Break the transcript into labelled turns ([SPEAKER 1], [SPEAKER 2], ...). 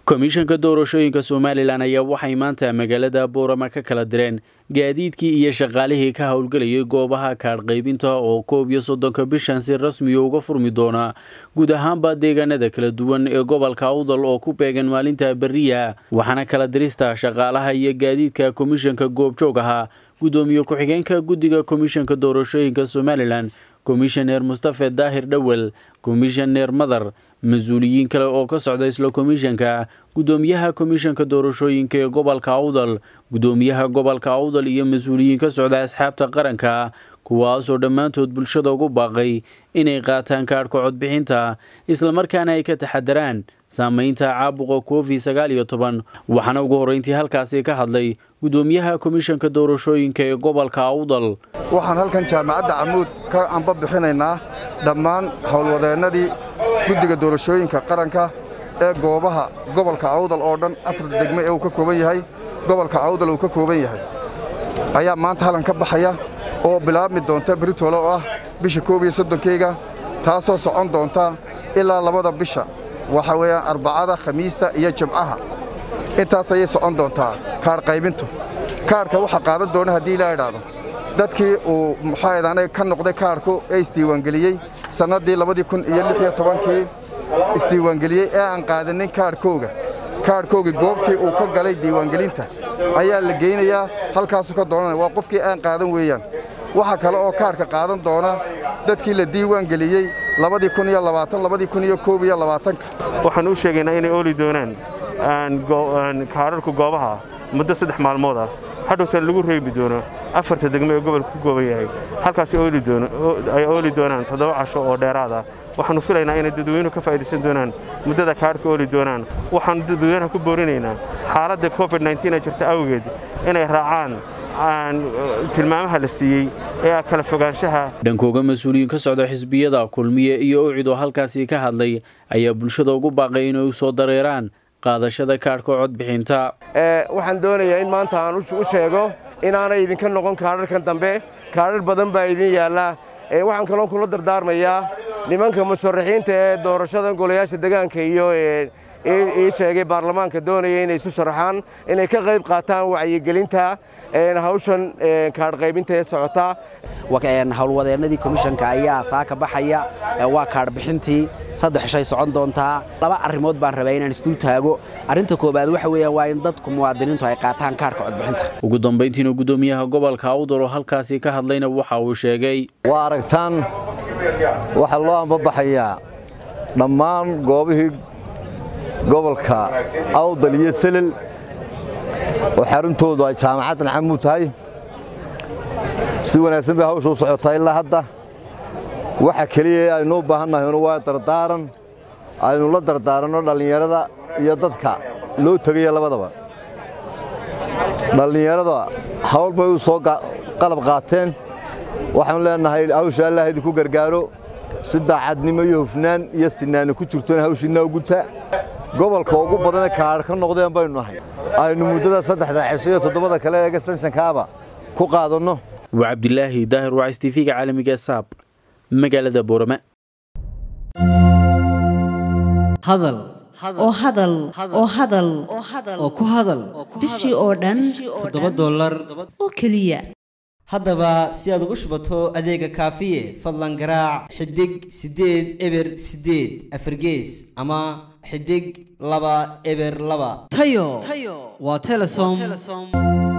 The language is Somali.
[SPEAKER 1] komishanka doorashooyinka somalilan ayaa waxay maanta magaalada boorama ka kala direen gaadiidkii iyo shaqaalihii ka howlgelayay goobaha kaadh qaybinta oo koob iyo soddonka bishan si rasmiya uga furmi doona guud ahaanba deegaanada kala duwan ee gobolka awdal oo ku beegan maalinta beriya waxaana kala dirista shaqaalaha iyo gaadiidka komishanka goobjoog ahaa guddoomiye ku-xigeenka guddiga komishanka doorashooyinka somalilan komishaneer mustafe daahir dhowel komishaneer madar mas-uuliyiin kale oo ka socda isla komishanka guddoomiyaha komishanka doorashooyinka ee gobolka awdal guddoomiyaha gobolka awdal iyo mas-uuliyiin ka socda asxaabta qaranka kuwaasoo dhammaantood bulshada ugu baaqay inay qaataan kaadhka codbixinta islamarkaana ay ka taxadaraan saameynta caabuqa covid sagaal iyo toban waxaana ugu horreyntii halkaasi ka hadlay guddoomiyaha komishanka doorashooyinka ee gobolka awdal
[SPEAKER 2] waxaan halkan jaamacadda camuud ka amba bixinaynaa dhammaan howlwadeennadii guddiga doorashooyinka qaranka ee goobaha gobolka awdal oo dhan afar degme ee uu ka kooban yahay gobolka awdal uu ka kooban yahay ayaa maanta halkan ka baxaya oo bilaabmi doonta beritole oo ah bisha koob iyo soddonkeyga taasoo socon doonta ilaa labada bisha waxa weeyaan arbacada khamiista iyo jimcaha intaas ayay socon doontaa kaadh qaybintu kaadhka waxaa qaadan doona haddii ilaa idhaahdo dadkii uu muxaaedaanay ka noqday kaadhku ee isdiiwaangeliyey sannaddii labadii kun iyo lix iyo tobankii isdiiwaangeliyey ee aan qaadanin kaadhkooga kaadhkoogii goobtii uu ka galay diiwaangelinta ayaa la geynayaa halkaasuu ka doonanaya waa qofkii aan qaadan weeyaan waxa kale oo kaadhka qaadan doona dadkii la diiwaangeliyey labadii kun iyo labaatan labadii kun iyo koob iyo labaatanka
[SPEAKER 3] waxaan u sheegaynaa inay ooli doonaan kaadharku goobaha muddo saddex maalmood ah hadhowtan lagu reebi doono afarta degme ee gobolka ku gooban yahay halkaas ay ooli doonaan toddoba casho oo dheeraad ah waxaannu filaynaa inay dadweynuhu ka faa'idaysan doonaan muddada kaadhka ooli doonaan waxaannu dadweynaha ku boorinaynaa xaaladda covid ee jirta awgeed inay raacaan tilmaamaha la siiyey ee kala fogaanshaha
[SPEAKER 1] dhankooga mas-uuliyiin ka socda xisbiyada kulmiye iyo ucid oo halkaasii ka hadlay ayaa bulshada ugu baaqay inay u soo dareeraan qaadashada kaadhka codbixinta
[SPEAKER 4] waxaan doonayaa in maanta aan u sheego inaanay idinka noqon kaadharkan dambe kaadhar badan baa idin yaallaa waxaan kaloo kula dardaarmayaa nimanka musharaxiinta ee doorashada golayaasha degaanka iyo ii sheegay baarlamaanka doonaya inay isu sharaxaan inay ka qayb qaataan wacyigelinta hawshan kaadhqaybinta ee socota
[SPEAKER 5] howlwadeennadii komishanka ayaa saaka baxaya waa kaadhbixintii saddex shay socon doontaa laba arrimood baan rabaa inaan isdul taago arrinta koobaad waxa weeyaan waa in dadku muwaadiniintu ay qaataan kaadhka codbixinta
[SPEAKER 1] ugu dambayntiina guddoomiyaha gobolka awdal oo halkaasi ka hadlayna waxa uu sheegay
[SPEAKER 6] waa aragtaan waxaa loo ambabaxayaa dhammaan goobihii gobolka awdal iyo selel oo xaruntoodu ay jaamacaddan camuud tahay si wanaagsan bay hawsha u socotaa ilaa hadda waxa keliya aynu u baahannahaynu waa dardaaran aynu la dardaaranno dhallinyarada iyo dadka loo tegaya labadaba dhallinyarada hawl bay u soo qalab qaateen waxaanu leennahay hawsha allah idinku gargaaro si daacadnimo iyo hufnaan iyo sinaani ku jirtona hawshiinna uguta gobolka ugu badane kaadh ka noqdeen baynu nahay aynu muddada saddexda cisho iyo toddobada kale ee gastanshankaaba ku qaadanno
[SPEAKER 1] waa cabdilaahi daahir wacis tv-ga caalamiga saab magaalada boorama
[SPEAKER 7] hadal
[SPEAKER 8] oo hadal oo hadal
[SPEAKER 7] oo ku hadal
[SPEAKER 8] bishii oo dhan
[SPEAKER 7] toddoba dollar
[SPEAKER 8] oo keliya
[SPEAKER 7] haddaba si aad ugu shubato adeega kaafiye fadlan garaac xidig siddeed eber siddeed afargees ama xidig laba eber laba tayo waa telesom